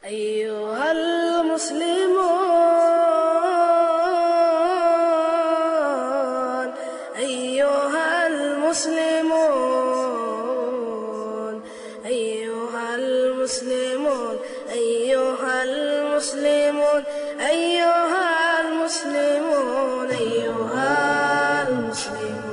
أيها المسلمون أيها المسلمون أيها المسلمون أيها المسلمون أيها المسلمون أيها المسلمون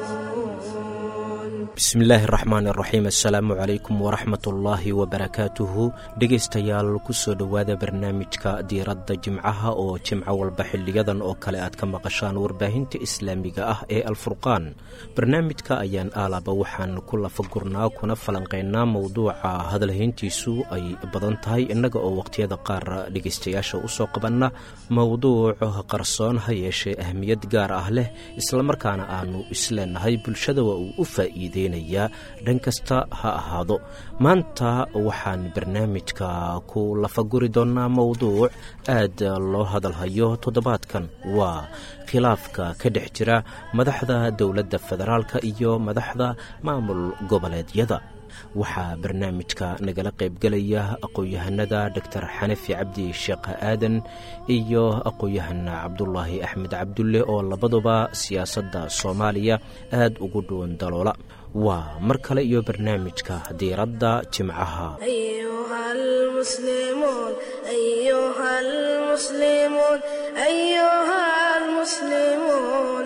bismillaahi raxmaan raxiim assalaamu calaykum waraxmatullaahi wabarakaatuhu dhegaystayaal kusoo dhowaada barnaamijka diiradda jimcaha oo jimco walba xiliyadan oo kale aad ka maqashaan warbaahinta islaamiga ah ee alfurqaan barnaamijka ayaan aalaba waxaan ku lafagurnaa kuna falanqaynaa mowduuca hadalhayntiisu ay badan tahay innaga oo waqhtiyada qaar dhegaystayaasha usoo qabanna mowduuc qarsoon ha yeeshee ahmiyad gaar ah leh islamarkaana aanu isleenahay bulshada waa uu u faa'iideynaya dhan kasta ha ahaado maanta waxaan barnaamijka ku lafaguri doonnaa mowduuc aad loo hadalhayo toddobaadkan waa khilaafka ka dhex jira madaxda dowladda federaalka iyo madaxda maamul goboleedyada waxaa barnaamijka nagala qaybgelaya aqoon-yahanada doctor xanafi cabdi sheekh aadan iyo aqoon-yahan cabdulaahi axmed cabdulle oo labaduba siyaasadda soomaaliya aad ugu dhuwan daloola waa mar kale iyo barnaamijka diiradda jimcaha أيها المسلمون أيها المسلمون أيها المسلمون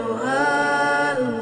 أيها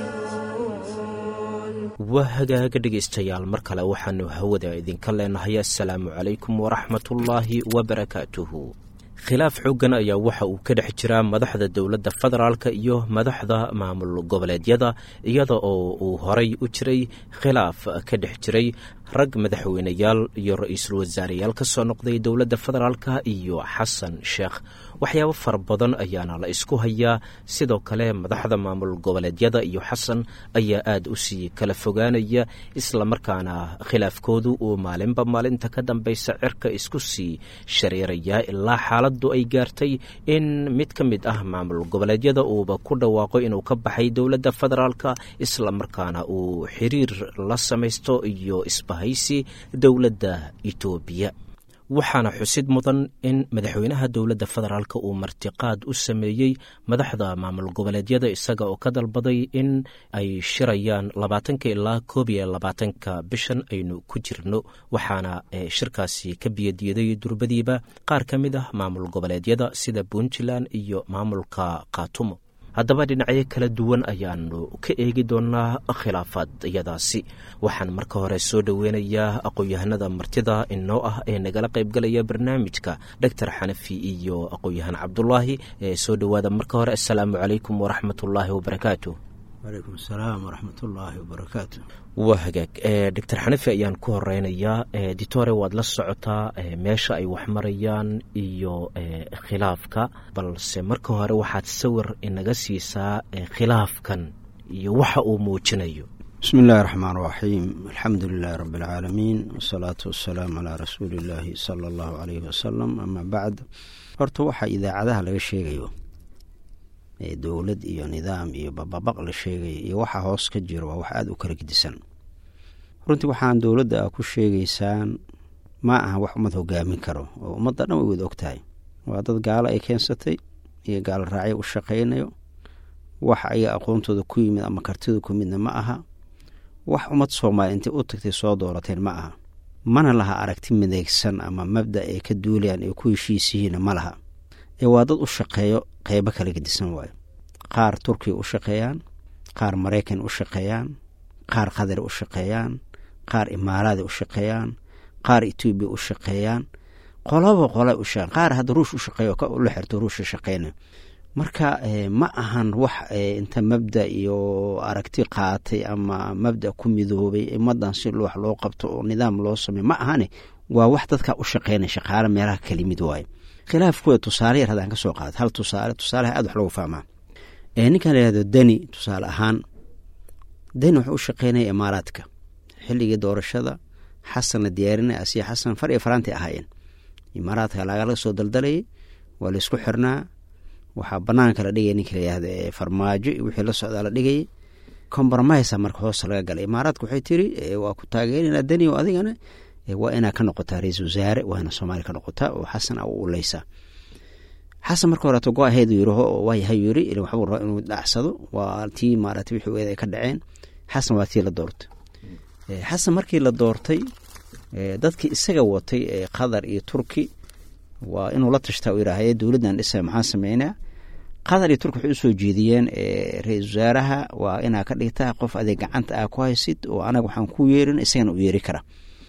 المسلمون waa hagaaga dhegaystayaal mar kale waxaanu hawada idinka leenahay assalaamu calaykum waraxmatullaahi wabarakaatuhu khilaaf xooggan ayaa waxa uu ka dhex jiraa madaxda dowladda federaalka iyo madaxda maamul goboleedyada iyada oo uu horay u jiray khilaaf ka dhex jiray rag madaxweyneyaal iyo ra-iisul wasaareyaal ka soo noqday dowladda federaalka iyo xasan sheekh waxyaabo fara badan ayaana la isku hayaa sidoo kale madaxda maamul goboleedyada iyo xasan ayaa aad u sii kala fogaanaya islamarkaana khilaafkoodu uu maalinba maalinta ka dambaysa cirka isku sii shareerayaa ilaa xaaladdu ay gaartay in mid ka mid ah maamul goboleedyada uuba ku dhawaaqo inuu ka baxay dowladda federaalka islamarkaana uu xiriir la samaysto iyo isbahaysi dowladda etoobiya waxaana xusid mudan in madaxweynaha dowladda federaalk uu martiqaad u sameeyey madaxda maamul goboleedyada isaga oo ka dalbaday in ay shirayaan labaatanka ilaa koob iyo labaatanka bishan aynu ku jirno waxaana shirkaasi ka biyadiiday durbadiiba qaar ka mid ah maamul goboleedyada sida puntland iyo maamulka khaatumo haddaba dhinacyo kala duwan ayaanu ka eegi doonaa khilaafaadyadaasi waxaan marka hore soo dhoweynayaa aqoon-yahanada martida inoo ah ee nagala qaybgalaya barnaamijka doctor xanafi iyo aqoon-yahan cabdulaahi ee soo dhowaada marka hore assalaamu calaykum waraxmatullaahi wabarakaatu walaykum asalaam waraxmatullaahi wabarakaatu waa hagaag doctor xanafi ayaan ku horeynayaa ditore waad la socotaa meesha ay wax marayaan iyo khilaafka balse marka hore waxaad sawir inaga siisaa khilaafkan iyo waxa uu muujinayo bismi illaahi raxmaan raxiim alxamdu lilaahi rabbi alcaalamiin wasalaatu wasalaamu calaa rasuuli illaahi sala allahu caleyhi wasalam amaa bacd horta waxaa idaacadaha laga sheegayo dowlad iyo nidaam iyo bababaq la sheegaya iyo waxa hoos ka jiro waa wax aada u kala gedisan runtii waxaan dowladda ku sheegaysaan ma aha wax ummad hogaamin karo oo ummadda dhan way wada og tahay waa dad gaalo ay keensatay iyo gaalo raacyo u shaqaynayo wax ayaga aqoontooda ku yimid ama kartida ku midna ma aha wax ummad soomaaliya intay u tagtay soo doorateen ma aha mana laha aragti mideegsan ama mabda ay ka duulayaan ay ku heshiisihiinna ma laha ee waa dad u shaqeeyo qeybo kala gedisan waayo qaar turkiya u shaqeeyaan qaar maraykan u shaqeeyaan qaar qatar u shaqeeyaan qaar imaaraada u shaqeeyaan qaar etoobiya u shaqeeyaan qolaba qola u shaqeyan qaar hadda ruush u shaqeeyo la xirto ruushka shaqeynayo marka ma ahan wax inta mabda iyo aragti qaatay ama mabda ku midoobay ummadan si wax loo qabto oo nidaam loo sameyo ma ahane waa wax dadka u shaqeynaya shaqaale meelaha kalimid waaye khilaafkooda tusaale yar haddaan ka soo qaada hal tusaale tusaaleha aad wax loogu fahmaa ninkan layihahdo deni tusaale ahaan deni wuxuu u shaqeynaya imaaraadka xilligii doorashada xasan la diyaarinaya asiya xasan far iyo faraantay ahaayeen imaaraadka lagala soo daldalayay waa laysku xirnaa waxaa banaanka la dhigaya ninka layihahdo farmaajo wixii la socdaa la dhigayay compromise marka hoosta laga galay imaaraadka waxay tiri waa ku taageerinaa deni o adigana waa inaa ka noqotaa ra-iisul wasaare waa ina soomaaliya ka noqotaa oo xasan a u uleysaa xasan marka horeeto go aheed yiraho waayahay yiri waxbuu rabaa inuu dhacsado waa tii maaragtay wixii weed ay ka dhaceen xasan waa tii la doortay xasan markii la doortay dadkii isaga watay ee qatar iyo turki waa inuu la tashtaa u yidhaahye dowladdan dhisa maxaan sameynaa qatar iyo turki waxay usoo jeediyeen ra-iisul wasaaraha waa inaa ka dhigtaa qof adeeg gacanta ah ku haysid oo anaga waxaan ku yeerin isagana u yeeri kara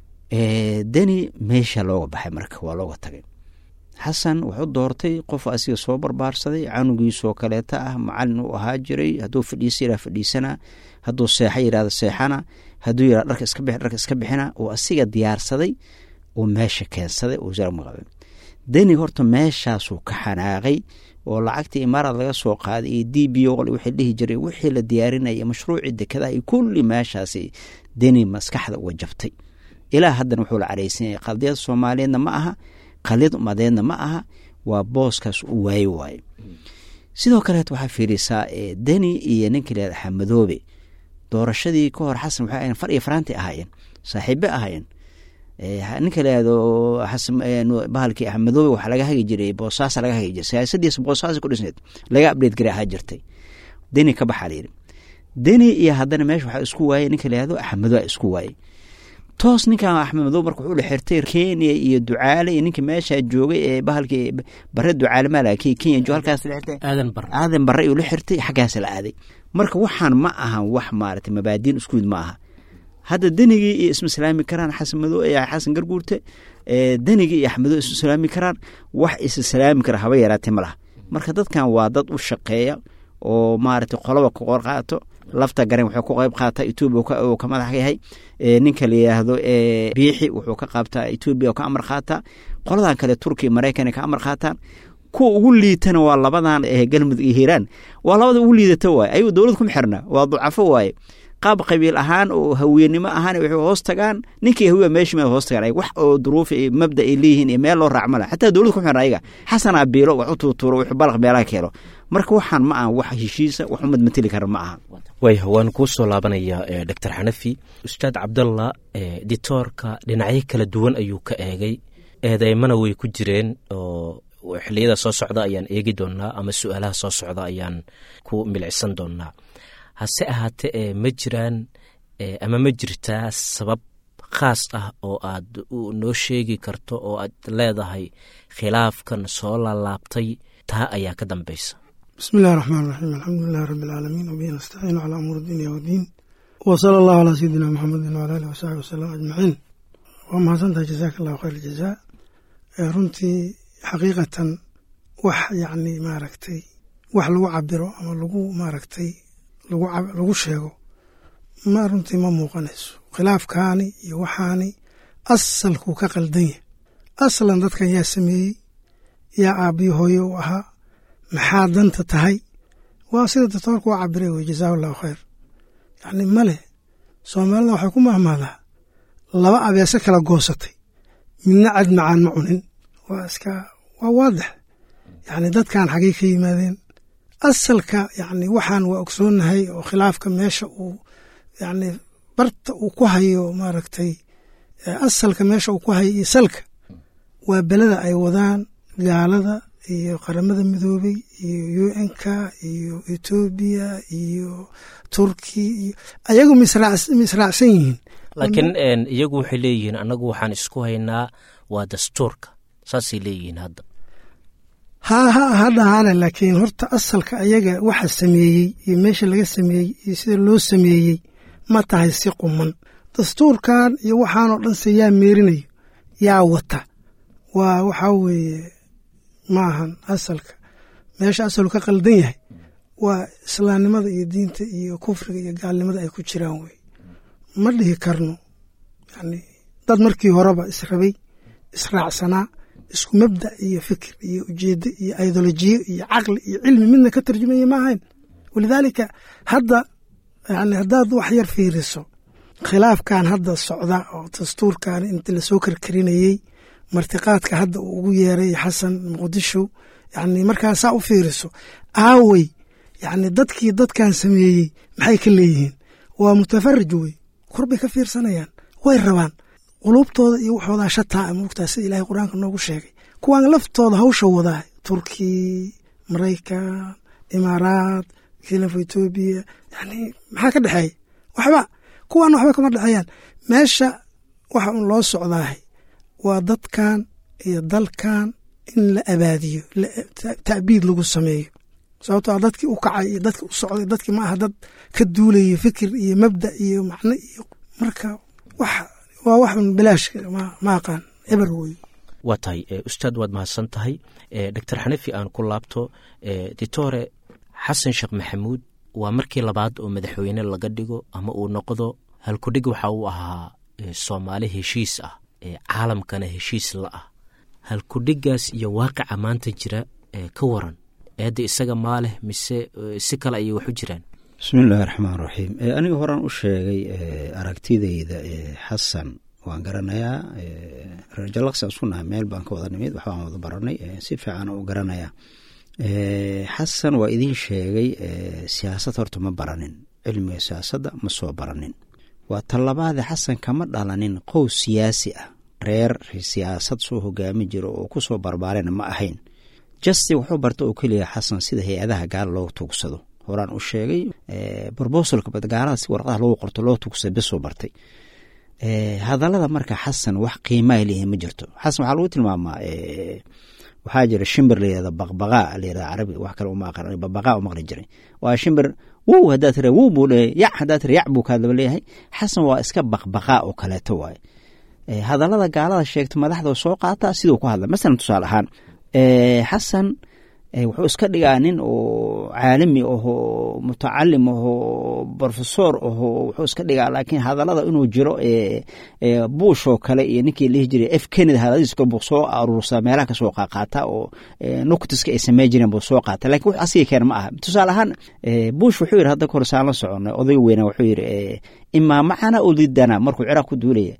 deni meesha looga baxay marka waa looga tagay xasan wuxuu doortay qof asiga soo barbaarsaday canugiisoo kaleeta ah macalin uu ahaa jiray hadduu fadhiisa yidhah fadhiisana hadduu seexa yidhahda seexana hadduu yidhah dharka iska bix dharka iska bixina uu asiga diyaarsaday uu meesha keensaday oo wasaar maqabay deni horta meeshaasuu ka xanaaqay oo lacagtii imaaraad laga soo qaaday iyo d b o wixii dhihi jiray wixii la diyaarinaya mashruucii dekadaha iyo kulli meeshaasi deni maskaxda uga jabtay ilaa haddana wuxuu la caraysanyay qadiyad soomaaliyeedna ma aha qaliyad umadeedna ma aha waa booskaas u waaye waaye sidoo kaleet waxaa fiirisaa deni iyo ninka lahada xamadoobe doorashadii ka hor xasan waxay ahayen far iyo faraanti ahaayeen saaxiibe ahaayeen ninka lahado bahalkii axmedoobe waxaa laga hagi jiray boosaasa laga hagi jiray siyaasadiisa boosaasa ku dhisneed laga abdheed garay ahaa jirtay deni ka baxaa layidhi deni iyo haddana meesha waxaa isku waayey ninka lahado axmedo a isku waayey toos ninkan axmed madow marka wuxuu la xirtay kenya iyo ducaale iyo ninkii meesha joogay ee bahalkii bare ducaale maala kenya jo halkaas la xirtay aadan bare aadan bare uu la xirtay xaggaas la aaday marka waxaan ma ahan wax maaragtay mabaadiin isku mid ma aha hadda denigii iyo isma salaami karaan xasan madow xasan garguurte denigii iyo axmedo isma salaami karaan wax isa salaami kara haba yaraatee ma laha marka dadkan waa dad u shaqeeya oo maaragtay qoloba ka qor qaato lafta garen wuxuu ku qayb qaataa etoobiya uu ka madax yahay ninka la yidhaahdo biixi wuxuu ka qaabtaa etoobiya oo ka amar qaataa qoladan kale turkiya maraykan ka amar qaataan kuwa ugu liitana waa labadan galmudug iyo hiiraan waa labada ugu liidata waaye ayuu dowlad kuma xirna waa ducafo waaye qaab qabiil ahaan oo hawiyenimo ahaan waxay hoos tagaan ninkii hawiya meeshii ma hoos tagaan wax oo duruuf iyo mabda ay leeyihiin iyo meel loo raacma laha xataa dowlad kuma xirna ayaga xasanaa biilo wax u tuutuuro wuxuu balaq meelaha keelo marka waxaan ma aha wax heshiisa wax umad mateli kara ma aha waaya waan kuu soo laabanayaa doctor xanafi ustaad cabdallah ditoorka dhinacyo kala duwan ayuu ka eegay eedeymana way ku jireen oo xiliyada soo socda ayaan eegi doonaa ama su-aalaha soo socda ayaan ku milicsan doonaa hase ahaatee ma jiraan ama ma jirtaa sabab khaas ah oo aad noo sheegi karto oo aad leedahay khilaafkan soo laalaabtay taa ayaa ka dambaysa bismi illahi raxmaan raxiim alxamdulilahi rabbi alcaalamiin wabihi nastaciinu calaa umuur dinya wadiin wa sala allahu calaa sayidina maxamedin wala alih wasaxbi wasalam ajmaciin waa mahadsantahay jazaaka allahu khayr jazaa runtii xaqiiqatan wax yacni maaragtay wax lagu cabiro ama lagu maaragtay lagu sheego ma runtii ma muuqanayso khilaafkaani iyo waxaani asalkuu ka qaldan yahay aslan dadkan yaa sameeyey yaa aabbiyo hooye u ahaa maxaa danta tahay waa sida doctoorku waa cabiray wey jazaahu allahu khayr yacni male soomaalida waxay ku mahmaadaa laba abeese kala goosatay midna cad macaan ma cunin waa iska waa waadix yacni dadkan xaggay ka yimaadeen asalka yacni waxaan waa ogsoonnahay oo khilaafka meesha uu yacni barta uu ku hayo maaragtay asalka meesha uu ku hayo iyo salka waa beleda ay wadaan gaalada iyo qaramada midoobey iyo u n k iyo etoobiya iyo turki iyo ayagu misraacsan yihiin laakiin iyagu waxay leeyihiin annagu waxaan isku haynaa waa dastuurka saasay leeyihiin hadda ha ha ha dhahaane laakiin horta asalka ayaga waxa sameeyey iyo meesha laga sameeyey iyo sida loo sameeyey ma tahay si quman dastuurkan iyo waxaanoo dhan se yaa meerinayo yaa wata waa waxaa weeye maahan asalka meesha asalku ka qaldan yahay waa islaamnimada iyo diinta iyo kufriga iyo gaalnimada ay ku jiraan wey ma dhihi karno yani dad markii horeba israbay israacsanaa isku mabda iyo fikir iyo ujeedo iyo idolojiyo iyo caqli iyo cilmi midna ka tarjumaya ma ahayn walidaalika hadda yani haddaad wax yar fiiriso khilaafkan hadda socda oo dastuurkan inta lasoo karkarinayey martiqaadka hadda uu ugu yeeray xasan muqdisho yani markaa saa u fiiriso aawey yani dadkii dadkan sameeyey maxay ka leeyihiin waa mutafarij wey korbay ka fiirsanayaan way rabaan quluubtooda iyo waxoodaa shataa moogtaa sida ilahay qur-aanka noogu sheegay kuwaan laftooda hawsha wadaa turki maraykan imaaraat khilafa etoobiya yani maxaa ka dhexeeya waxba kuwaana waxba kama dhexeeyaan meesha waxa un loo socdaahay waa dadkan iyo dalkan in la abaadiyo ta'biid lagu sameeyo sababtoo dadkii u kacay iyo dadkii u socday dadkii ma aha dad ka duulaya fikir iyo mabda iyo macno iyo marka wax waa wax un bilaash ma aqaan eber wey waa tahay ustaad waad mahadsan tahay doctor xanifi aan ku laabto ditore xasan sheekh maxamuud waa markii labaad oo madaxweyne laga dhigo ama uu noqdo halkudhig waxa uu ahaa soomaali heshiis ah caalamkana heshiis la ah halkudhigaas iyo waaqica maanta jira ka waran eedda isaga maa leh mise si kale ayay wax u jiraan bismi illaahi raxmaan raxiim aniga horaan u sheegay aragtidayda xasan waan garanayaa reerjalaqsi isku nahay meel baan ka wada nimid waxbaan wada baranay si fiican u garanayaa xasan waa idiin sheegay siyaasad horta ma baranin cilmiga siyaasadda ma soo baranin waa talabaade xasan kama dhalanin qows siyaasi ah reer siyaasad soo hogaami jiro oo ku soo barbaarena ma ahayn justi wuxuu barta oo keliya xasan sida hay-adaha gaala loo tuugsado horaan u sheegay brobosalka gaalada si warqadaha loogu qorto loo tuugsada besoo bartay hadallada marka xasan wax qiimaa leeyahay ma jirto xasan waxaa lagu tilmaamaa waxaa jira shimbir layihahda baqbaqaa layihahda carabiga wax kale uma aqran baqbaqaa u maqli jiray waa shimbir wow haddaa tira wow buu leeyahay yac haddaa tira yac buu kaadaba leeyahay xasan waa iska baqbaqaa oo kaleeto waaye hadallada gaalada sheegta madaxda soo qaataa siduu ku hadla masalan tusaale ahaan xasan wuxuu iska dhigaa nin oo caalami ahoo mutacalim ahoo brofesor ahoo wuxuu iska dhigaa laakiin hadallada inuu jiro buush oo kale iyo ninkii lihi jiray f kennedy hadaladiis buu soo aruursaa meelaha kasoo qaaqaata oo nuktiska ay samey jireen buu soo qaata lakin wux asiga keen ma aha tusaale ahaan buush wuxuu yidhi hadda kahor saan la soconay odayga weyna wuxuu yidhi imaa macana oo lidana markuu ciraaq ku duulaya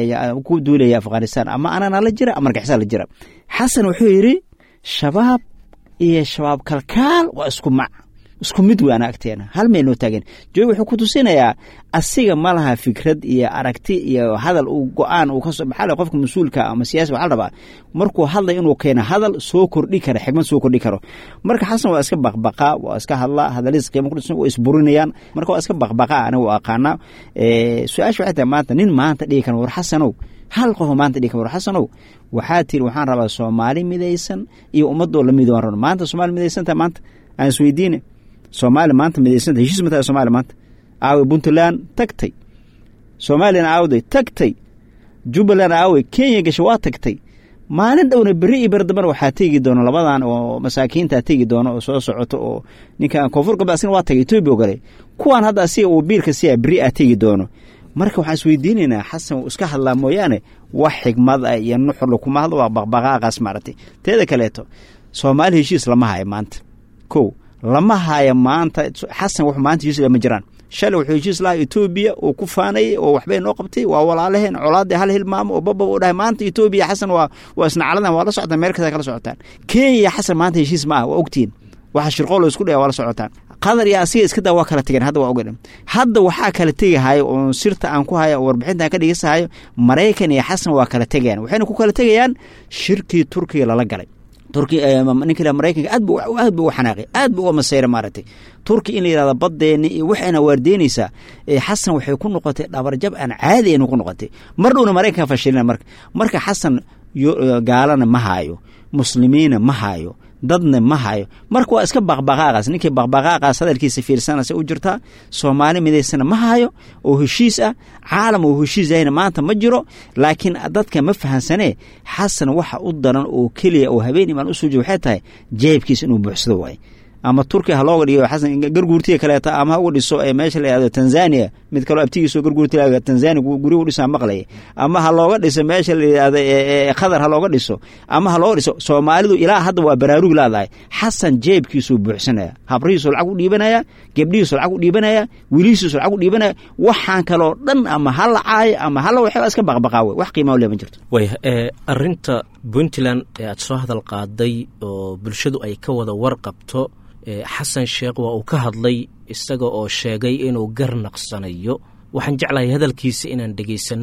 ku duulaya afghanistan ama anana la jira ama argixisa la jira xasan wuxuu yidhi shabaab iyo shabaab kalkaal waa isku mac isku mid weana agteena hal meel noo taagen joogi wuxuu ku tusinayaa asiga ma laha fikrad iyo aragti iyo hadal uu go-aan uu kasoo maxaa qofka mas-uulka ama siyaasi waxaa la rabaa markuu hadlay inuu keeno hadal soo kordhi kara xigmad soo kordhi karo marka xasan waa iska baqbaqaa waa iska hadlaa hadaladiis qiimo kudhisan waa isburinayaan marka waa iska baqbaqaa aniga u aqaanaa su-aasha waxay tahay maanta nin maanta dhigi kara war xasanow hal qofoo maanta dhigi kara war xasanow waxaa tiri waxaan rabaa soomaali midaysan iyo ummadoo la midoon rabo maanta soomaali midaysantaha maanta aan isweydiine soomaali maanta midaysanta heshiis ma tahay soomaali maanta aaway puntland tagtay soomaaliyana aawday tagtay jubbaland aaway kenya gasha waa tagtay maalin dhowna beri iyo beri dambana waxaa tegi doono labadan oo masaakiinta tegi doono oo soo socoto oo ninkan koonfur galbeed asina waa tagay etoobiya ogale kuwaan hadda asiga uu biilka siyaa beri a tegi doono marka waxaan isweydiinaynaa xasan uu iska hadlaa mooyaane wax xigmad ah iyo nuxurla kuma hadlo waa baqbaqaaqaas maaragtay teeda kaleeto soomaali heshiis lama hayo maanta ko lama hayo maanta xasan wax maanta heshiis lama jiraan shalay wuxuu heshiis lahaa etoobiya uu ku faanayay oo waxbay noo qabtay waa walaalaheen colaadii hal hilmaamo oo bababa u dhahay maanta etoobiya xasan waa waa isna caladan waa la socotaan meel kasta kala socotaan kenya xasan maanta heshiis ma ah waa ogtihiin waxa shirqoolo isku dhaya waa la socotaan qadar iyo asiga iska daa waa kala tegeen hadda waa ogadhan hadda waxaa kala tegahayo oo sirta aan ku haya oo warbixinta aan ka dhegeysahayo maraykan iyo xasan waa kala tegayaan waxayna ku kala tegayaan shirkii turkiga lala galay turki ninka maraykanka aad bu aad bu uga xanaaqay aad bu uga masayra maaragtay turki in la yihahda baddeeni iyo waxayna waardeynaysaa xasan waxay ku noqotay dhabarjab aan caadi aynu ku noqotay mar dhowna maraykanka fashilina marka marka xasan gaalana ma haayo muslimiina ma haayo dadna ma hayo marka waa iska baqbaqaaqaas ninkii baqbaqaaqaas hadalkiisa fiirsanaysa u jirtaa soomaali midaysana ma hayo oo heshiis ah caalam oo heshiis yahayna maanta ma jiro laakiin dadka ma fahansanee xasan waxa u daran oo keliya oo habeen imaan u suujiya waxay tahay jeebkiisa inuu buuxsado waaye ama turkiya ha looga dhigo xasan garguurtiga kaleeta ama ha uga dhiso meesha la yihahdo tanzania mid kaloo abtigiisoo garguurtiga tanzania gurigu dhisaa maqlaya ama ha looga dhiso meesha la yihahdo qatar ha looga dhiso ama ha looga dhiso soomaalidu ilaa hadda waa baraarug laadahay xasan jeebkiisuu buuxsanaya habrihiisuu lacag u dhiibanaya gebdhihiisuu lacag u dhiibanaya wiilihiisuu lacag u dhiibanaya waxaan kaloo dhan ama ha la caayo ama hala waxba iska baqbaqaawe wax qiimaa le ma jirto waya arinta puntland ee aad soo hadal qaaday oo bulshadu ay ka wada warqabto xasan sheekh waa uu ka hadlay isaga oo sheegay inuu gar naqsanayo waxaan jeclahay hadalkiisa inaan dhegaysanno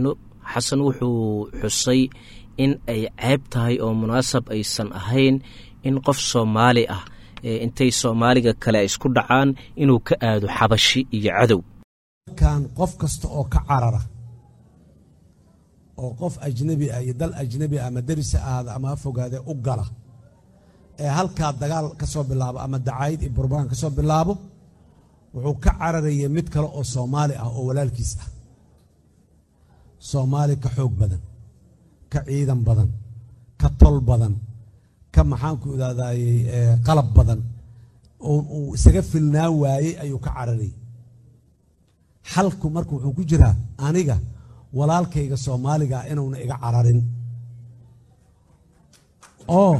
xasan wuxuu xusay in ay ceeb tahay oo munaasab aysan ahayn in qof soomaali ah intay soomaaliga kale isku dhacaan inuu ka aado xabashi iyo cadow kan qof kasta oo ka carara oo qof ajnebi ah iyo dal ajnebi ah ama derisa ahaada ama ha fogaadee u gala ee halkaa dagaal ka soo bilaabo ama dacaayid iyo burbaan ka soo bilaabo wuxuu ka cararaya mid kale oo soomaali ah oo walaalkiis ah soomaali ka xoog badan ka ciidan badan ka tol badan ka maxaanku idhahdayey qalab badan oo uu isaga filnaan waayey ayuu ka cararayay xalku marka wuxuu ku jiraa aniga walaalkayga soomaaligaa inuuna iga cararin oo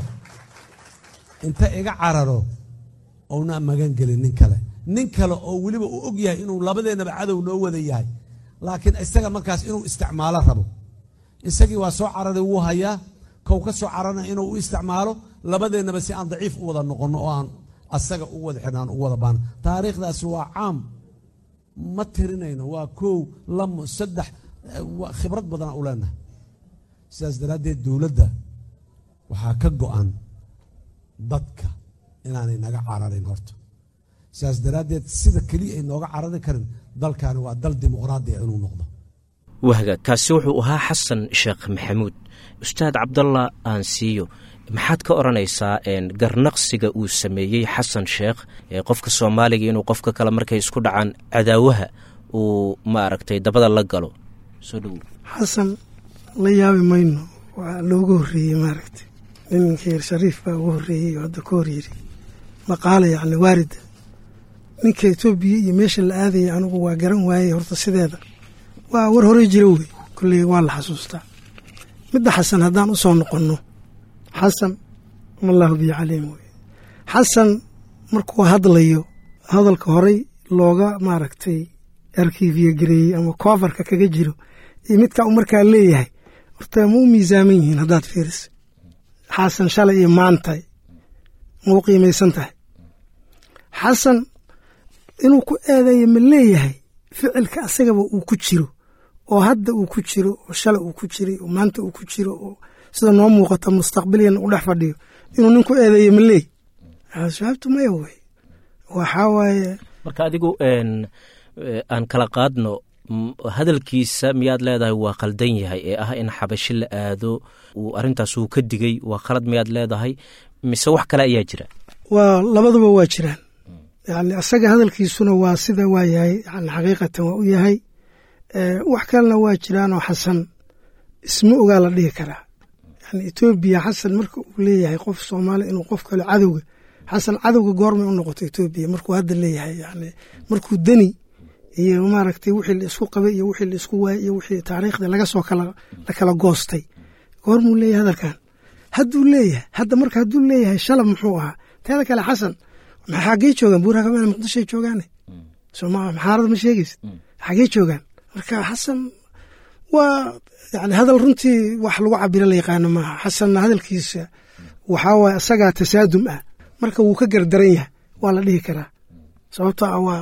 inta iga cararo ouna magan gelin nin kale nin kale oo weliba uu og yahay inuu labadeennaba cadow noo wada yahay laakiin isaga markaas inuu isticmaalo rabo isagii waa soo cararay wuu hayaa kow ka soo cararna inuu u isticmaalo labadeennaba si aan daciif u wada noqonno oo aan asaga u wada xidhnaan u wada baana taariikhdaasi waa caam ma tirinayno waa kow lamo saddex khibrad badana u leenahay sidaas daraaddeed dowladda waxaa ka go'an dadka inaanay naga cararin horta sidaas daraaddeed sida keliya ay nooga carari karin dalkani waa dal dimuqraadiya inuu noqdo wahga kaasi wuxuu ahaa xasan sheekh maxamuud ustaad cabdalla aansiiyo maxaad ka odhanaysaa garnaqsiga uu sameeyey xasan sheekh qofka soomaaliga inuu qofka kale markay isku dhacaan cadaawaha uu maaragtay dabada la galo soo dhowow xasan la yaabi mayno waa looga horreeyey maaragtay ninkii shariif baa ugu horreeyey oo hadda ka hor yidhi maqaala yacni waarida ninka etoobiya iyo meesha la aadaya anigu waa garan waayey horta sideeda waa war horey jira wey kolley waa la xasuustaa midda xasan haddaan u soo noqonno xasan mallahu biyo caliim wey xasan markuu hadlayo hadalka horey looga maaragtay arkiifiyo gareeyey ama koofarka kaga jiro iyo midkaa u markaa leeyahay horta ma u miisaaman yihiin haddaad fiiriso xasan shalay iyo maantay ma u qiimaysan tahay xasan inuu ku eedeeyo ma leeyahay ficilka asagaba uu ku jiro oo hadda uu ku jiro oo shalay uu ku jiray oo maanta uu ku jiro oo sida noo muuqata mustaqbaliyan u dhex fadhiyo inuu nin ku eedeeyo ma leey jawaabtu maya wey waxaa waaye marka adigu aan kala qaadno hadalkiisa miyaad leedahay waa khaldan yahay ee ah in xabashi la aado uu arrintaas uu ka digay waa khalad miyaad leedahay mise wax kale ayaa jira waa labaduba waa jiraan yani asaga hadalkiisuna waa sida waa yahay yani xaqiiqatan waa u yahay wax kalena waa jiraanoo xasan isma ogaa la dhihi karaa yani etoobiya xasan marka uu leeyahay qof soomaali inuu qof kale cadowga xasan cadowga goormay u noqoto etoobiya markuu hadda leeyahay yani markuu deni iyo maaragtay wixii la isku qabay iyo wixii la isku waayey iyo wixii taariikhda laga soo kala la kala goostay goormuu leeyahay hadalkan hadduu leeyahay hadda marka hadduu leeyahay shalab muxuu ahaa teeda kale xasan xaggey joogaan buurakamana muqdishoay joogaane sooma maxaarada ma sheegaysid xaggey joogaan marka xasan waa yani hadal runtii wax lagu cabiro la yaqaano maaha xasanna hadalkiisa waxaa waaye asagaa tasaadum ah marka wuu ka gardaran yahay waa la dhihi karaa sababto ah waa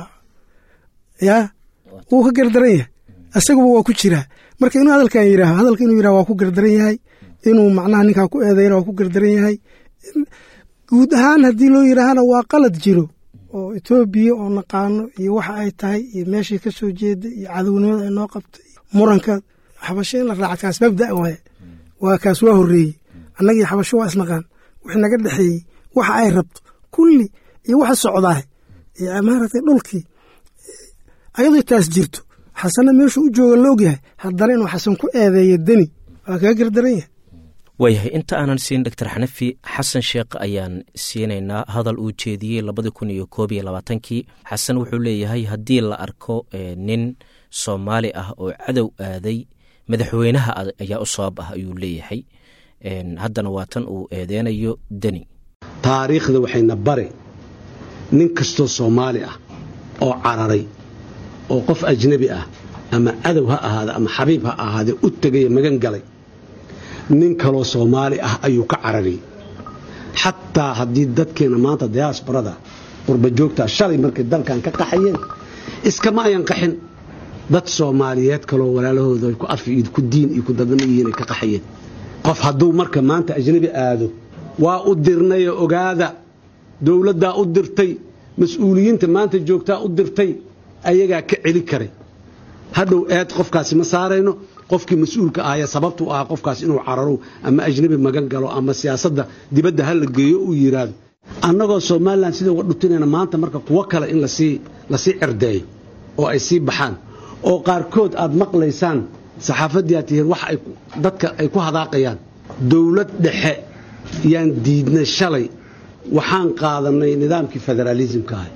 yaa wuu ka gardaran yahay asaguba waa ku jiraa marka inuu hadalkan yidhaaho hadalka inuu yidhaho waa ku gardaran yahay inuu macnaha ninkaa ku eedayna waa ku gardaran yahay guud ahaan haddii loo yidhaahana waa qalad jiro oo etoobiya oo naqaano iyo waxa ay tahay iyo meeshii ka soo jeeda iyo cadownimada ay noo qabta iyo muranka xabasho in la raaca kaas mabda waaye waa kaas waa horreeyey annagii xabasho waa isnaqaan wixii naga dhexeeyey waxa ay rabto kulli iyo waxa socdaah iyo maaragtay dhulkii ayadoo taas jirto xasanna meeshuu u jooga la ogyahay haddana inuu xasan ku eedeeyo deni waa kaga gardaran yahay waayahay inta aanan siin doctor xanafi xasan sheekh ayaan siinaynaa hadal uu jeediyey labadi kun iyo koob iyo labaatankii xasan wuxuu leeyahay haddii la arko nin soomaali ah oo cadow aaday madaxweynaha ayaa u sabab ah ayuu leeyahay haddana waa tan uu eedeynayo deni taariikhda waxayna bare nin kastoo soomaali ah oo cararay oo qof ajnabi ah ama cadow ha ahaada ama xabiib ha ahaadee u tegaya magan galay nin kaloo soomaali ah ayuu ka carariyey xataa haddii dadkeenna maanta diyaasbarada qurbajoogta shalay markay dalkan ka qaxayeen iskama ayan qaxin dad soomaaliyeed kaloo walaalahooda ku af iyo ku diin iyo ku dadnimo yihiin ay ka qaxayeen qof hadduu marka maanta ajnabi aado waa u dirnayo ogaada dowladdaa u dirtay mas-uuliyiinta maanta joogtaa u dirtay ayagaa ka celi karay hadhow eed qofkaasi ma saarayno qofkii mas-uulka ahaya sababtu ahaa qofkaas inuu cararo ama ajnabi magan galo ama siyaasadda dibadda ha la geeyo uu yidhaahdo annagoo somalilan sida uga dhutinayna maanta marka kuwo kale in lasii lasii cerdeeyo oo ay sii baxaan oo qaarkood aad maqlaysaan saxaafaddii aad tihiin wax ay dadka ay ku hadaaqayaan dowlad dhexe yaan diidnay shalay waxaan qaadanay nidaamkii federaalisimka ahay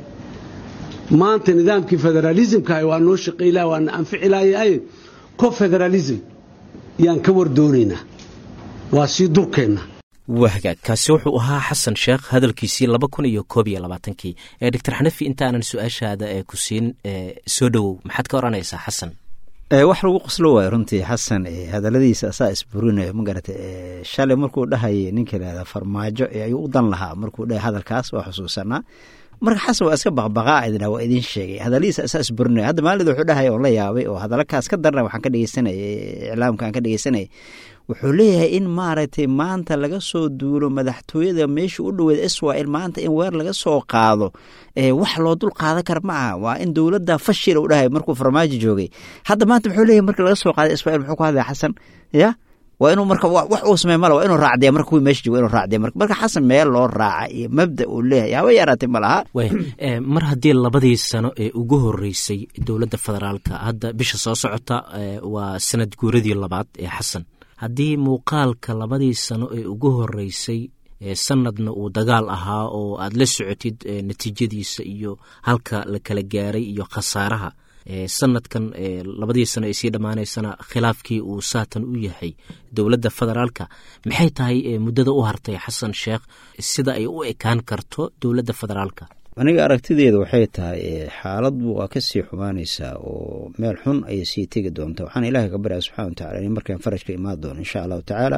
maanta nidaamkii federaalisimka ahay waa noo shaqaylaha waana anficilayahay ko federalism yaan ka war doonaynaa waa sii durkeenna waa hagaag kaasi wuxuu ahaa xasan sheekh hadalkiisii laba kun iyo koob iyo labaatankii ee doctor xanafi intaanan su-aashaada ee ku siin soo dhowow maxaad ka odhanaysaa xasan wax lagu qoslo waayo runtii xasan hadaladiisa asaa isburinayo ma garata shalay markuu dhahayay ninka lahada farmaajo ayuu u dan lahaa markuu dhahay hadalkaas waa xusuusanaa marka xasan waa iska baqbaqaa idin waa idin sheegay hadaladiisa asaa isburinaya hadda maalid wuxuu dhahaya oo la yaabay oo hadalakaas ka darna waxaan ka dhegeysanayay iclaamka aan ka dhegeysanayay wuxuu leeyahay in maaragtay maanta laga soo duulo madaxtooyada meesha u dhoweed israel maanta in weer laga soo qaado wax loo dul qaadan kara ma aha waa in dowladda fashil u dhahay markuu farmaajo joogay hadda maanta muxuu leeyahay marka laga soo qaaday israel muxuu ku hadlaya xasan ya waa inuu marka wax uu samey mala waa inuu raacdiya marka kuwii meesha jooga inuu raacdiya marka marka xasan meel loo raaca iyo mabda uu leeyahay haba yaraatay ma laha mar haddii labadii sano ee ugu horeysay dowladda federaalka hadda bisha soo socota waa sanad guuradii labaad ee xasan haddii muuqaalka labadii sano ee ugu horeysay sanadna uu dagaal ahaa oo aad la socotid natiijadiisa iyo halka la kala gaaray iyo khasaaraha sanadkan labadii sano ay sii dhammaanaysana khilaafkii uu saatan u yahay dowladda federaalka maxay tahay muddada u hartay xasan sheekh sida ay u ekaan karto dowladda federaalka aniga aragtideeda waxay tahay xaaladbu waa ka sii xumaanaysaa oo meel xun ayay sii tegi doonta waxaan ilaahay ka baryaa subxana wa tacala in markaan farajka imaan doono insha allahu tacaala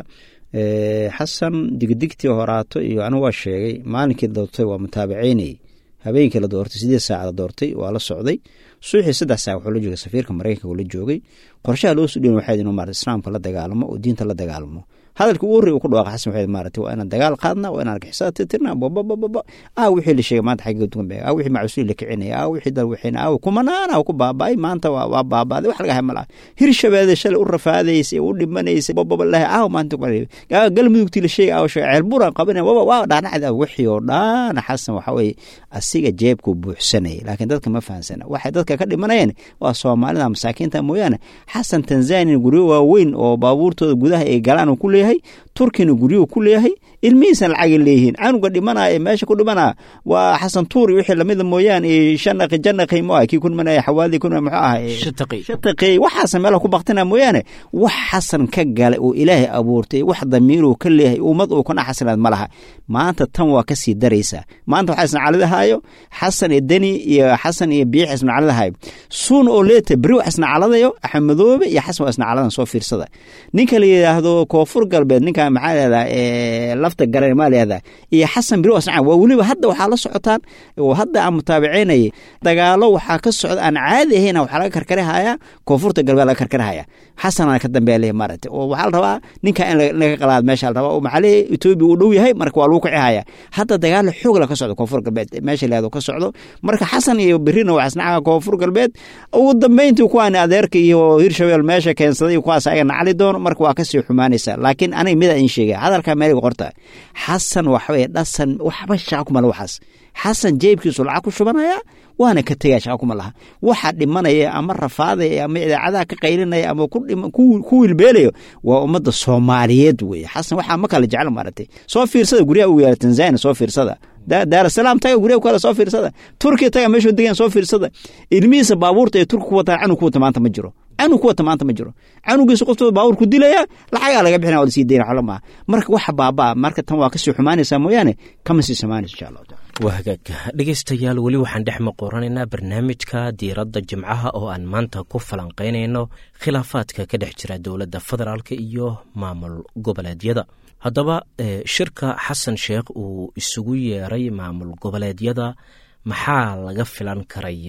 xasan digdigtii horaato iyo anigu waa sheegay maalinkii la doortay waa mutaabaceynayay habeenkii la doortay sideed saac la doortay waa la socday suuxii saddex saac wuxuu la joogay safiirka maraykanka uu la joogay qorshaha loo sudhiin waxayd inuu maarata islaamka la dagaalamo oo diinta la dagaalamo hadalka ugu horrey uu ku dhawaaqa xasan waxayd maarata waa inaan dagaal qaadna waa inaan argixisada tirtirna bababababa ah wixii la sheegay maanta xagga dugan ah wixii macusuuli la kicinaya ah wixii dal wixina ah kumanaana ku baaba'ay maanta waa baaba'day wax laga hay malaha hirshabeede shalay u rafaadaysay u dhimanaysay bababa lahay ah maanta galmudugtii la sheegay ah sheegay ceelburan qabanaya waba waa dhaanacda wixii oo dhan xasan waxa weeye asiga jeebkuu buuxsanayay laakiin dadka ma fahansana waxay dadka ka dhimanayeen waa soomaalida masaakiinta mooyaane xasan tanzania guryo waaweyn oo baabuurtooda gudaha ay galaan uu ku leeyahay turkina guryuhu ku leeyahay ilmihiisana lacagay leeyihiin canuga dhimanaya ee meesha ku dhimanaya waa xasan tuuri wixii lamida mooyaane iyo shanaqi janaqi mu ah kii ku dhimanaya xawaadii ku muxuu ah shataqi waxaasa meelaha ku baktina mooyaane wax xasan ka gala oo ilaahay abuurtay wax damiiruu ka leeyahay ummad uu kana xasanaad ma laha maanta tan waa ka sii daraysaa maanta waxaa isnacaladahayo xasan iyo deni iyo xasan iyo biix isnacaladahayo suun oo leeta beri wax isnacaladayo axmedoobe iyo xasan waa isnacaladan soo fiirsada ninka la yidhaahdo koonfur galbeed ninka maxaa leedaha lafta garan maa leedaha iyo xasan beri wasnaca waa weliba hadda waxaa la socotaan oo hadda aan mutaabiceynayay dagaalo waxaa ka socda aan caadi ahayn waxaa laga karkarihaya koonfurta galbeed laga karkarihaya xasanana ka dambeeya leeyahay maaragtay oo waxaa la rabaa ninka in laga qalaad meesha la rabaa oo maxaa leeyahay etoobiya uu dhow yahay marka waa lagu kicihaya hadda dagaalo xoog la ka socdo koonfur galbeed meesha leedo ka socdo marka xasan iyo berina waa isnaca koonfur galbeed ugu dambeyntii kuwaan adeerka iyo hirshabeel meesha keensaday kuwaas ayaga nacli doono marka waa kasii xumaanaysaa laakiin aniga mida in sheegay hadalkaa meeliga qorta xasan waxaweye dhasan waxba shaqa kuma laha waxaas xasan jeebkiisu lacag ku shubanaya waana ka tegaya shaqa kuma laha waxa dhimanaya ama rafaadaya ama idaacadaha ka qaylinaya ama ku wilbeelayo waa ummadda soomaaliyeed weye xasan waxaa ma kala jecla maaragtay soo fiirsada guryaha ugu yaala tanzania soo fiirsada daarasalaam taga guryaha ku yaala soo fiirsada turkiya taga meeshuu degan soo fiirsada ilmihiisa baabuurta ee turki ku wataan canug ku wata maanta ma jiro canug ku wata maanta ma jiro canugiisa qoftooda baabuur ku dilaya lacagaa laga bixina waa lasii dayna xolo maaha marka waxa baabaa marka tan waa kasii xumaanaysaa mooyaane kama sii samaanayso insha allahu taala waa hagaagka dhegaystayaal weli waxaan dhex maqoranaynaa barnaamijka diiradda jimcaha oo aan maanta ku falanqaynayno khilaafaadka ka dhex jira dowladda federaalka iyo maamul goboleedyada haddaba shirka xasan sheekh uu isugu yeeray maamul goboleedyada maxaa laga filan karayaa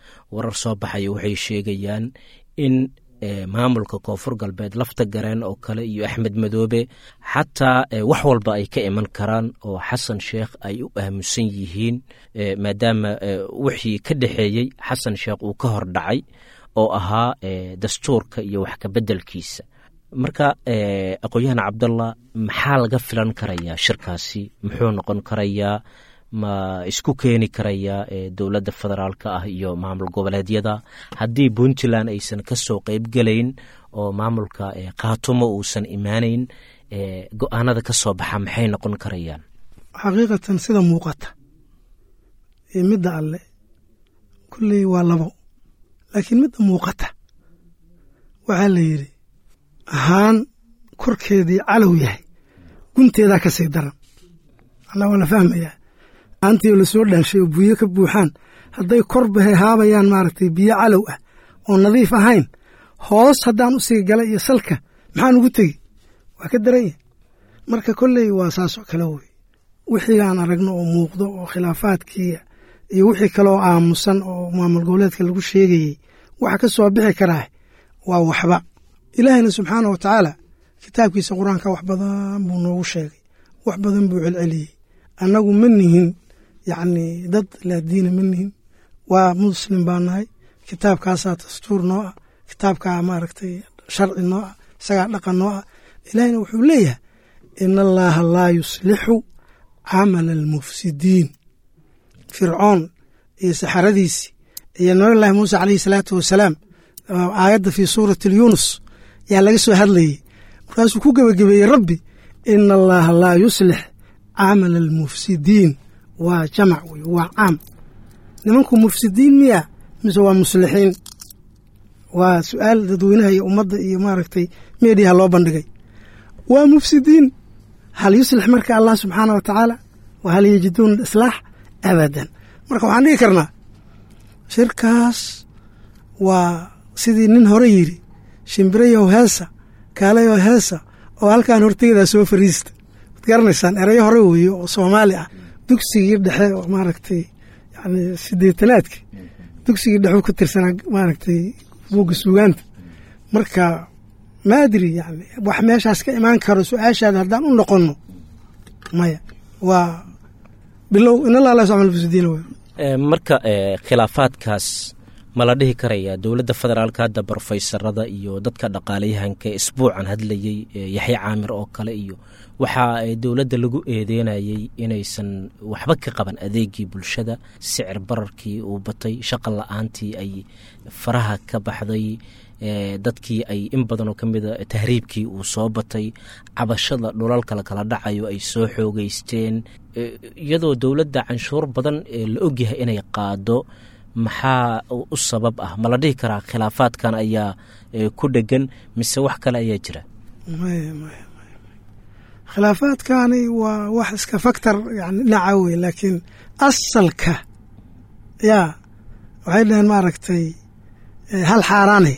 warar soo baxaya waxay sheegayaan in maamulka koonfur galbeed lafta gareen oo kale iyo axmed madoobe xataa wax walba ay ka iman karaan oo xasan sheekh ay u aamusan yihiin maadaama wixii ka dhexeeyey xasan sheekh uu ka hor dhacay oo ahaa dastuurka iyo wax kabeddelkiisa marka aqoon-yahan cabdallah maxaa laga filan karayaa shirkaasi muxuu noqon karayaa ma isku keeni karayaa dowladda federaalka ah iyo maamul goboleedyada haddii puntland aysan ka soo qeybgelayn oo maamulka khaatumo uusan imaanayn go-aanada ka soo baxa maxay noqon karayaan xaqiiqatan sida muuqata iyo midda alle kulley waa labo laakiin midda muuqata waxaa la yidhi ahaan korkeedii calow yahay gunteedaa ka sii daran alla waa la fahmayaa aantii la soo dhaanshay oo buyo ka buuxaan hadday korba haabayaan maaragtay biyo calow ah oo nadiif ahayn hoos haddaan u sii galay iyo salka maxaan ugu tegi waa ka daran yahay marka kolley waa saasoo kale wey wixii aan aragno oo muuqdo oo khilaafaadkii iyo wixii kaleoo aamusan oo maamul goboleedka lagu sheegayey waxa ka soo bixi karaa waa waxba ilaahayna subxaana wa tacaala kitaabkiisa qur-aanka wax badan buu noogu sheegay wax badan buu celceliyey annagu ma nihin yacni dad laadiina ma nihin waa muslim baa nahay kitaabkaasaa dastuur noo ah kitaabkaa maaragtay sharci noo ah isagaa dhaqan noo ah ilaahayna wuxuu leeyahay ina allaaha laa yuslixu camala almufsidiin fircoon iyo saxaradiisii iyo nabiyullaahi muuse caleyhi salaatu wasalaam aayadda fii suurati lyunus yaa laga soo hadlayey markaasuu ku gebagabeeyey rabbi ina allaaha laa yuslix camala almufsidiin waa jamac wey waa caam nimanku mufsidiin miya mise waa muslixiin waa su-aal dadweynaha iyo ummadda iyo maaragtay meediyaha loo bandhigay waa mufsidiin hal yuslix marka allah subxaana wa tacaala wa hal yajiduuna islaax abadan marka waxaan dhigi karnaa shirkaas waa sidii nin hore yidhi shimbirayow heesa kaalayow heesa oo halkaan horteydaa soo fariista waad garanaysaan erayo hore weeye oo soomaali ah dugsigii dhexe oo maaragtay yani sideetanaadki dugsigii dhexe ku tirsanaa maaragtay buugga suugaanta marka maadri yani wax meeshaas ka imaan karo su-aashaada haddaan u noqonno maya waa bilow inallah la socmal mufsidiina wey marka khilaafaadkaas ma la dhihi karayaa dowladda federaalka hadda brofeysarada iyo dadka dhaqaalayahanka isbuucan hadlayey yaxya caamir oo kale iyo waxaa dowladda lagu eedeynayey inaysan waxba ka qaban adeegii bulshada sicir bararkii uu batay shaqa la-aantii ay faraha ka baxday dadkii ay in badanoo ka mida tahriibkii uu soo batay cabashada dhulalka lakala dhacayo ay soo xoogeysteen iyadoo dowladda canshuur badan la ogyahay inay qaado maxaa u sabab ah ma la dhihi karaa khilaafaadkan ayaa ku dhegan mise wax kale ayaa jira maya maya maya khilaafaadkani waa wax iska faktor yani dhinaca wey laakiin asalka yaa waxay dhaheen maaragtay hal xaaraane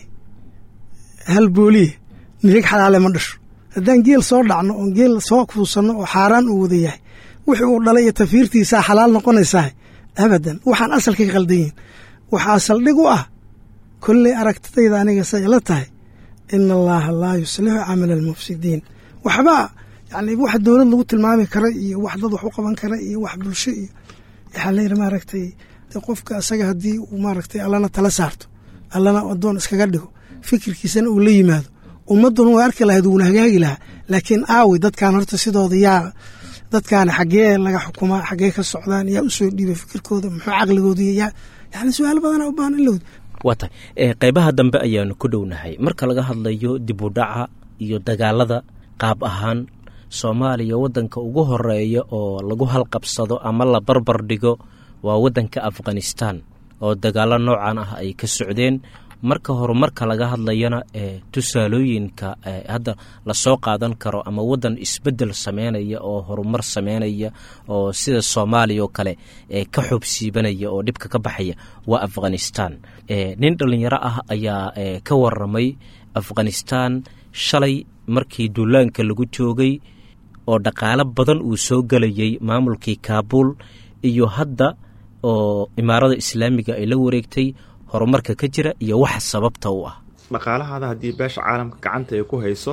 hal booliye nirig xalaale ma dhasho haddaan geel soo dhacno oon geel soo kuusanno oo xaaraan uu wada yahay wixii uu dhalay iyo tafiirtiisaa xalaal noqonaysaa abadan waxaan asalka ka qaldan yihin waxaa saldhig u ah kolley aragtidayda aniga say ila tahay ina allaaha laa yuslixu camala almufsidiin waxba yani wax dowlad lagu tilmaami kara iyo wax dad wax u qaban kara iyo wax bulsho iyo waxaa layidhi maaragtay qofka asaga haddii uu maaragtay allana tala saarto allana adoon iskaga dhigo fikirkiisana uu la yimaado ummadduna way arki lahayd wuuna hagaagi lahaa laakiin aawi dadkan horta sidooda yaa dadkaani xaggee laga xukumaa xaggee ka socdaan yaa usoo dhiibay fikirkooda muxuu caqligooda yaa yani su-aal badana u baahan in la wadi waa tahay qeybaha dambe ayaanu ku dhownahay marka laga hadlayo dib u dhaca iyo dagaalada qaab ahaan soomaaliya waddanka ugu horeeya oo lagu halqabsado ama la barbar dhigo waa waddanka afghanistan oo dagaalo noocan ah ay ka socdeen marka horumarka laga hadlayana ee tusaalooyinka hadda lasoo qaadan karo ama waddan isbedel sameynaya oo horumar sameynaya oo sida soomaaliya oo kale ee ka xoobsiibanaya oo dhibka ka baxaya waa afghanistan nin dhallinyaro ah ayaa ka waramay afghanistan shalay markii duulaanka lagu joogay oo dhaqaalo badan uu soo gelayay maamulkii kaabuul iyo hadda oo imaarada islaamiga ay la wareegtay horumarka ka jira iyo waxa sababta u ah dhaqaalahaada haddii beesha caalamka gacanta ay ku hayso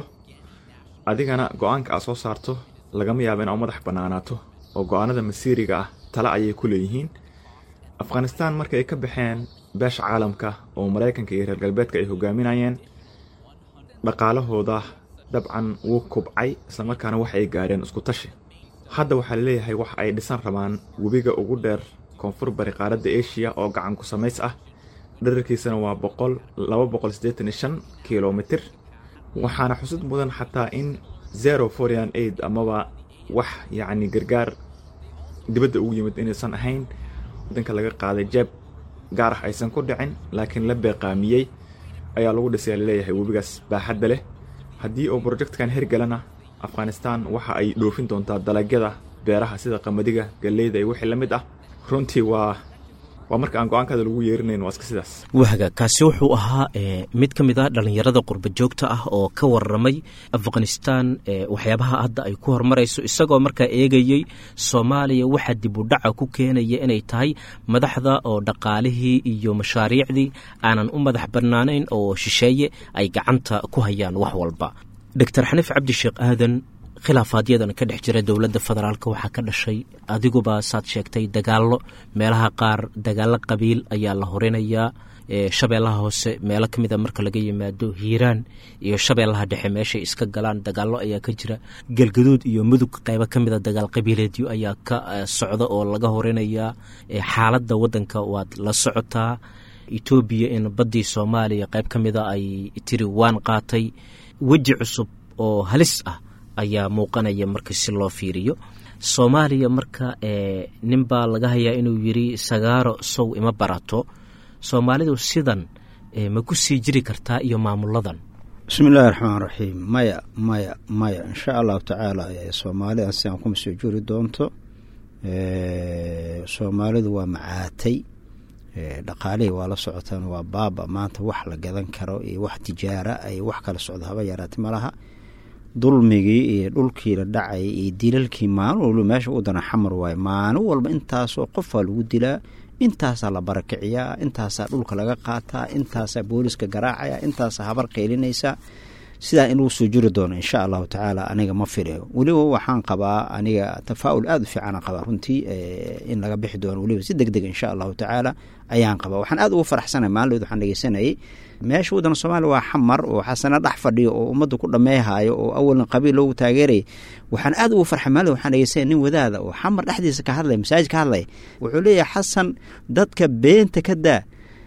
adigana go-aanka aad soo saarto lagama yaabo in aa madax bannaanaato oo go-aanada masiiriga ah tale ayay ku leeyihiin afghanistaan marka ay ka baxeen beesha caalamka oo maraykanka iyo reer galbeedka ay hogaaminayeen dhaqaalahooda dabcan wuu kubcay islamarkaana wax ay gaareen isku tashi hadda waxaa laleeyahay wax ay dhisan rabaan webiga ugu dheer koonfur bari qaaradda asia oo gacan ku samays ah dherarkiisana waa boqol laba boqol siddeetan iyo shan kilomitir waxaana xusud mudan xataa in zero forian aid amaba wax yacni gargaar dibadda ugu yimid inaysan ahayn wadanka laga qaaday jeeb gaar ah aysan ku dhicin laakiin la beeqaamiyey ayaa lagu dhisaya laleeyahay webigaas baaxadda leh haddii uu projectkan hergalana afghanistan waxa ay dhoofin doontaa dalagyada beeraha sida qamadiga galleyda iyo wixii la mid ah runtii waa waa marka aan go-aankaada lagu yeerinayn waa iska sidaas wahga kaasi wuxuu ahaa mid ka mid ah dhallinyarada qurba joogta ah oo ka waramay afghanistan waxyaabaha hadda ay ku horumarayso isagoo markaa eegayey soomaaliya waxaa dib u dhaca ku keenaya inay tahay madaxda oo dhaqaalihii iyo mashaariicdii aanan u madax bannaanayn oo shisheeye ay gacanta ku hayaan wax walba doctor xaniif cabdisheekh aadan khilaafaadyadana ka dhex jira dowladda federaalk waxaa ka dhashay adiguba saad sheegtay dagaallo meelaha qaar dagaallo qabiil ayaa la horinayaa shabeellaha hoose meelo ka mida marka laga yimaado hiiraan iyo shabeellaha dhexe meeshay iska galaan dagaallo ayaa ka jira galgaduud iyo mudug qaybo ka mida dagaal qabiileedyo ayaa ka socda oo laga horinayaa xaaladda waddanka waad la socotaa etoobiya in baddii soomaaliya qayb ka mida ay tiri waan qaatay weji cusub oo halis ah ayaa muuqanaya marka si loo fiiriyo soomaaliya marka nin baa laga hayaa inuu yiri sagaaro sow ima barato soomaalidu sidan ma ku sii jiri kartaa iyo maamuladan bismi illaahi raxmaan raxiim maya maya maya insha allahu tacaala soomaalida siaan kuma soo juri doonto soomaalidu waa macaatay dhaqaalihii waa la socotaan waa baaba maanta wax la gadan karo iyo wax tijaara ay wax kala socdo haba yaraati malaha dulmigii iyo dhulkii la dhacay iyo dilalkii maalin walba meesha u dana xamar waaye maalin walba intaasoo qofaa lagu dilaa intaasaa la barakiciyaa intaasaa dhulka laga qaataa intaasaa booliska garaacaya intaasaa habar qaylinaysa sidaa in lagu soo jiri doono insha allahu tacaala aniga ma filayo weliba waxaan qabaa aniga tafaa'ul aada u fiicanaan qabaa runtii in laga bixi doono weliba si deg deg insha allahu tacaala ayaan qabaa waxaan aada ugu faraxsanay maalinleed waxaan dhegeysanayay meesha waddan soomaaliya waa xamar oo xasana dhex fadhiyo oo ummadda ku dhameehayo oo awalna qabiil loogu taageerayay waxaan aada ugu farxay maalin waxaan dhegeysanaya nin wadaada oo xamar dhexdiisa ka hadlaya masaajid ka hadlaya wuxuu leeyahay xasan dadka beenta ka daa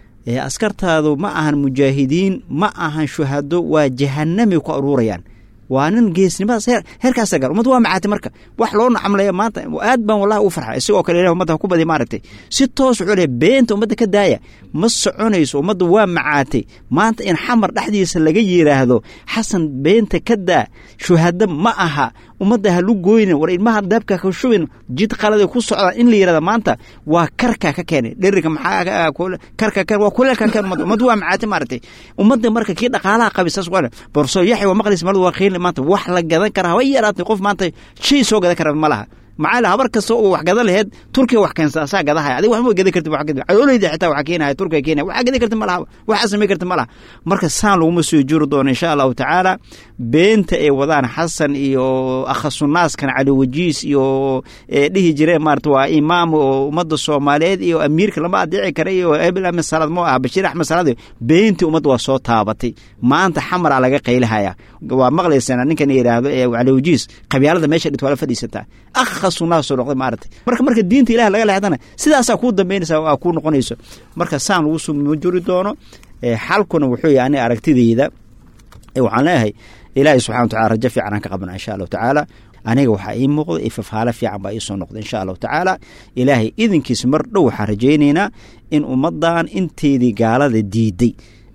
askartaadu ma ahan mujaahidiin ma ahan shuhado waa jahanamay ku aruurayaan waa nin geesnimadaas heerkaasa gaar ummadda waa macaatay marka wax loo nacamlaya maanta aad baan wallahi ugu farxa isagoo kale ilah ummadda ha ku badi maaragtay si toos wuxuu leeyahay beenta ummadda ka daaya ma soconayso ummadda waa macaatay maanta in xamar dhexdiisa laga yiraahdo xasan beenta ka daa shuhado ma aha ummadda ha lu gooynin war ilmaha daabka ka shubin jid qalada ku socdaan in la yirahda maanta waa karka ka keenay dheriga maxaa karka keen waa kuleelka keen ummadda ummadda waa macaatay maaragtay ummadda marka kii dhaqaalaha qabi saas waa borso yaxya waa maqlis malad waa qiil maanta wax la gadan kara haba yaraatay qof maanta shay soo gadan kara ma laha maxaa habar kasta oo wax gadan laheed turkiga wax keensa asaa gadahaya adiga wax ma gadan kartid wax gadan cadoolayda xitaa wax keenaya turkiga keenaya wax gadan kartid ma laha wax samay kartid ma laha marka saan laguma soo juri doono insha allahu tacaala beenta ay wadaan xasan iyo akhasunaaskan cali wajiis iyo dhihi jireen maarata waa imaam oo ummadda soomaaliyeed iyo amiirka lama adeeci kara iyo ebil ahmed salaad mo ah bashiir axmed salaad beentii ummadda waa soo taabatay maanta xamaraa laga qaylahaya waa maqlaysana ninkan yidhaahdo ee cali wajiis qabyaalada meesha dhit waa la fadhiisataa akhasunaasoo noqday maarata marka marka diinta ilaah laga leexdana sidaasaa kuu dambeynaysa aa kuu noqonayso marka saan lagu soo juri doono xalkuna wuxuu yahay aniga aragtideyda waxaan leeyahay ilaahay subxana wa tacala rajo fiican aan ka qabna insha allahu tacaala aniga waxaa ii muuqda ifafaalo fiican baa iisoo noqda insha allahu tacaala ilaahay idinkiisa mar dhow waxaan rajaynaynaa in ummaddan inteedii gaalada diiday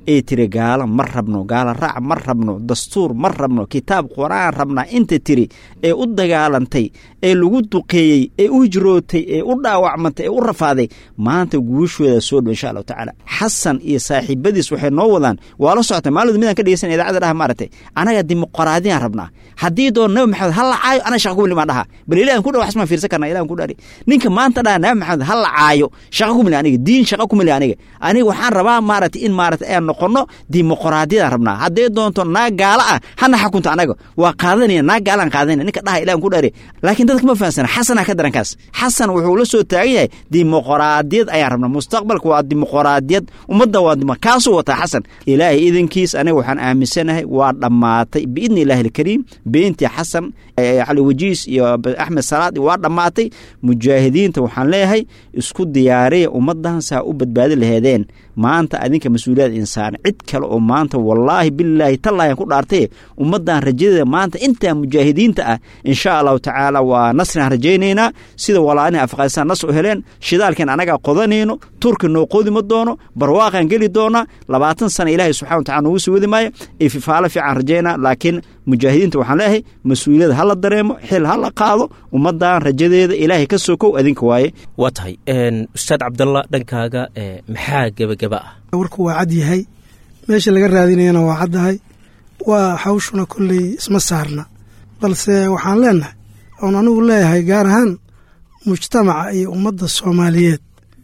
ee tiri gaalo ma rabno gaalo raac ma rabno dastuur ma rabno kitaab qur-aan rabnaa inta tiri ee u dagaalantay ee lagu duqeeyey ee u hijrootay ee u dhaawacmantay ee u rafaaday maanta guushooda soo dhow insha allahu tacaala xasan iyo saaxiibadiis waxay noo wadaan waa la socotay maalid midaan ka dhegeysan idaacada dhaha maaragtay anaga dimuqraadiyaan rabnaa haddii doon nabi maxamed ha la caayo ana shaqa kumili maan dhaha bal ilahan ku dhaw xasmaan fiirsan karna ilahan ku dhari ninka maanta dhaha nabi maxamed ha la caayo shaqa kumili aniga diin shaqa kumili aniga aniga waxaan rabaa maaragtay in maaragtay aan noqono dimuqraadiyadaan rabnaa hadday doonto naag gaala ah hana xakunta anaga waa qaadanaya naag gaalaan qaadanaya ninka dhaha ilahan ku dhari laakiin dadka ma fahansana xasana ka darankaas xasan wuxuu la soo taagan yahay dimuqraadiyad ayaan rabnaa mustaqbalka waa dimuqraadiyad ummadda waa kaasuu wataa xasan ilaahay idankiis aniga waxaan aaminsanahay waa dhammaatay biidni illaahi alkariim beentii xasan cali wajiis iyo axmed salaad waa dhammaatay mujaahidiinta waxaan leeyahay isku diyaariya ummaddan saa u badbaadi laheedeen maanta adinka mas-uuliyad insaan cid kale oo maanta wallaahi bilaahi tallaahan ku dhaartay ummaddan rajadeeda maanta intaa mujaahidiinta ah insha allahu tacaala waa nasriaan rajaynaynaa sida walaanihi afghanistaan nas u heleen shidaalkeen anagaa qodanayno turki noo qodi ma doono barwaaqaan geli doonaa labaatan sana ilaahay subxana wa tacala noogu sii wadi maayo ee fifaalo fiican rajaynaa laakiin mujaahidiinta waxaan leeyahay mas-uuliyada ha la dareemo xil ha la qaado ummaddan rajadeeda ilaahay ka sokow adinka waaye waa tahay ustaad cabdalla dhankaaga maxaa gebageba ah warku waa cad yahay meesha laga raadinayana waa caddahay waa hawshuna kolley isma saarna balse waxaan leenahay oon anigu leeyahay gaar ahaan mujtamaca iyo ummadda soomaaliyeed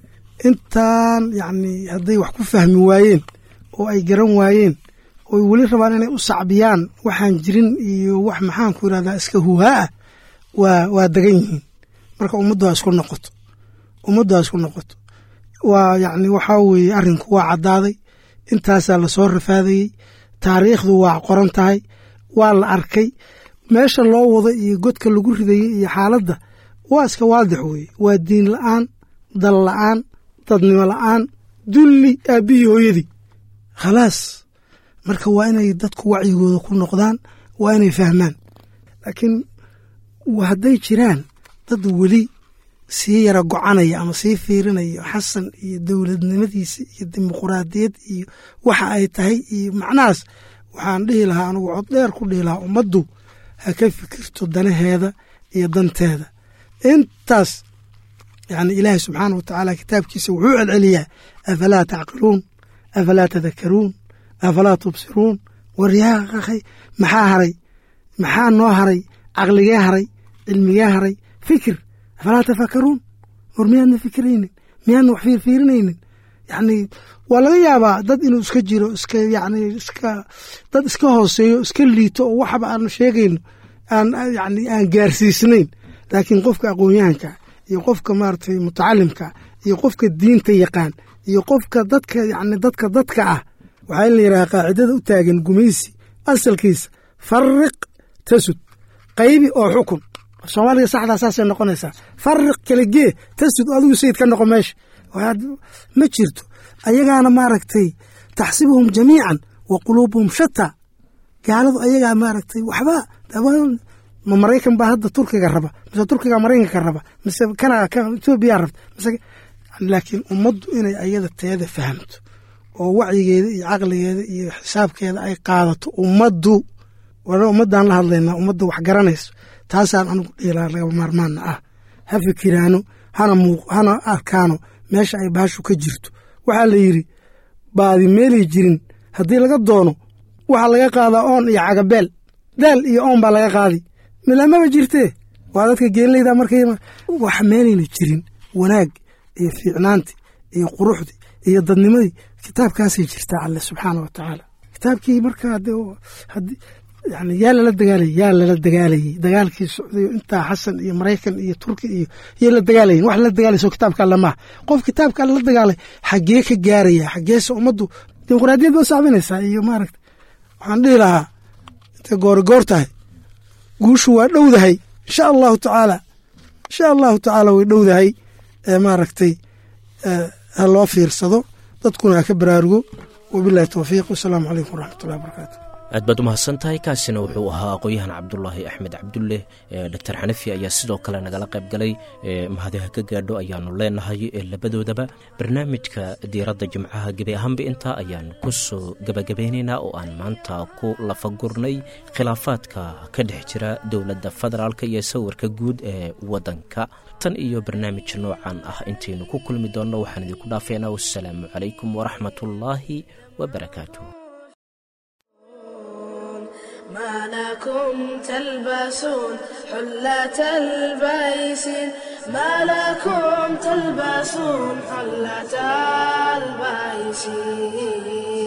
intaan yacnii hadday wax ku fahmi waayeen oo ay garan waayeen ooy weli rabaan inay u sacbiyaan waxaan jirin iyo wax maxaanku yidhahdaa iska huhaa ah waa waa degan yihiin marka ummaddu ha isku noqoto ummaddu ha isku noqoto waa yacni waxaa weeye arrinku waa caddaaday intaasaa lasoo rafaadayey taariikhdu waa qoran tahay waa la arkay meesha loo wado iyo godka lagu ridayey iyo xaaladda waa iska waadix weeye waa diin la'aan dal la'aan dadnimo la'aan dulli aabbihii hooyadii khalaas marka waa inay dadku wacyigooda ku noqdaan waa inay fahmaan laakiin hadday jiraan dad weli sii yara gocanaya ama sii fiirinaya xasan iyo dowladnimadiisa iyo dimuquraadiyad iyo waxa ay tahay iyo macnahaas waxaan dhihi lahaa anugu cod dheer ku dhihi lahaa ummaddu ha ka fikirto danaheeda iyo danteeda intaas yani ilaahay subxaana wa tacaala kitaabkiisa wuxuu celceliyaa afalaa tacqiluun afalaa tadakaruun afalaa tubsiruun waryaa akhay maxaa haray maxaa noo haray caqligee haray cilmigee haray fikir afalaa tafakaruun war miyaadna fikiraynin miyaadna wax fiirfiirinaynin yacni waa laga yaabaa dad inuu iska jiro iska yacni iska dad iska hooseeyo iska liito oo waxba aanu sheegayno aan yacni aan gaarsiisnayn laakiin qofka aqoon-yahanka iyo qofka maaragtay mutacalimka iyo qofka diinta yaqaan iyo qofka dadka yacni dadka dadka ah waxaa in la yidhaha qaacidada u taagan gumaysi asalkiisa fariq tasud qaybi oo xukun soomaaliga saxdaa saasay noqonaysaa fariq kala gee tasud adigu sayid ka noqo meesha ma jirto ayagaana maaragtay taxsibuhum jamiican wa quluubuhum shataa gaaladu ayagaa maaragtay waxba ma maraykan baa hadda turkiga raba mise turkiga maraykanka raba mise kana etoobiya rabta mise laakiin ummaddu inay ayada teeda fahamto oo wacyigeeda iyo caqligeeda iyo xisaabkeeda ay qaadato ummaddu wana ummaddaan la hadlaynaa ummadda wax garanayso taasaan anugu dhiilaa laga maarmaana ah ha fikiraano hana muuq hana arkaano meesha ay baashu ka jirto waxaa la yidhi baadi meelay jirin haddii laga doono waxaa laga qaadaa oon iyo cagabeel daal iyo oon baa laga qaadi milamaba jirtee waa dadka geellayda markay wax meelayna jirin wanaag iyo fiicnaanti iyo quruxdi iyo dadnimadii kitaabkaasay jirtaa alle subxaana wa tacaala kitaabkii markaa yani yaa lala dagaalayay yaa lala dagaalayay dagaalkii socday intaa xasan iyo maraykan iyo turki iyo yay la dagaalayen wax la dagaalayso kitaabka alle maaha qof kitaabka alle la dagaalay xaggee ka gaaraya xaggeese ummaddu dimuqraadiyad ba sacbinaysaa iyo maaragta waxaan dhihi lahaa intay goori goor tahay guushu waa dhowdahay insha allahu tacaala insha allahu tacaala way dhowdahay maaragtay ha loo fiirsado dadkuna ha ka baraarugo wabilahi towfiiq wasalaamu calaykum waraxmat ullahi wabarakaatu aad baad u mahadsan tahay kaasina wuxuu ahaa aqoon-yahan cabdulaahi axmed cabdulle doctor xanafi ayaa sidoo kale nagala qayb galay mahadiha ka gaadho ayaanu leenahay labadoodaba barnaamijka diiradda jimcaha gebi ahaanba intaa ayaan ku soo gebagabeynaynaa oo aan maanta ku lafagurnay khilaafaadka ka dhex jira dowladda federaalk iyo sawirka guud ee waddanka tan iyo barnaamij noocan ah intaynu ku kulmi doonno waxaan idinku dhaafeynaa wassalaamu calaykum waraxmatullaahi wabarakaatu ما لكم تلبسون حلة البيسين ما لكم تلبسون حلة البيسين